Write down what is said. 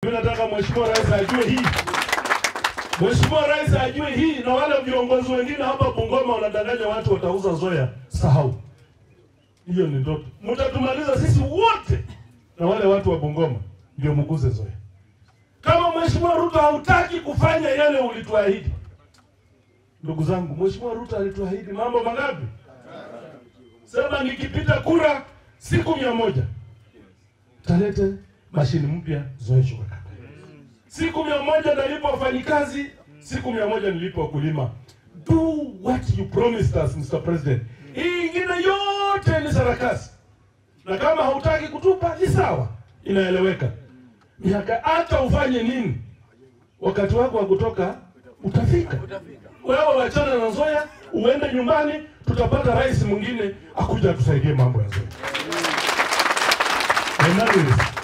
Mimi nataka mheshimiwa rais ajue hii, mheshimiwa rais ajue hii, na wale viongozi wengine hapa Bungoma wanadanganya watu watauza Zoya, sahau hiyo, ni ndoto. Mtatumaliza sisi wote, na wale watu wa Bungoma ndio mguze Zoya. Kama mheshimiwa Ruto hautaki kufanya yale ulituahidi, ndugu zangu, mheshimiwa Ruto alituahidi mambo mangapi? Sema nikipita kura siku mia moja talete mashini mpya Zoya Sugar Company. Siku mia moja nalipa wafanyikazi, siku mia moja nilipa wakulima. Do what you promised us Mr. President. Hii ingine yote ni sarakasi, na kama hautaki kutupa ni sawa, inaeleweka. Miaka hata ufanye nini, wakati wako wa kutoka utafika. Wewe wachana na Zoya, uende nyumbani, tutapata rais mwingine akuja atusaidie mambo ya Zoya. And that is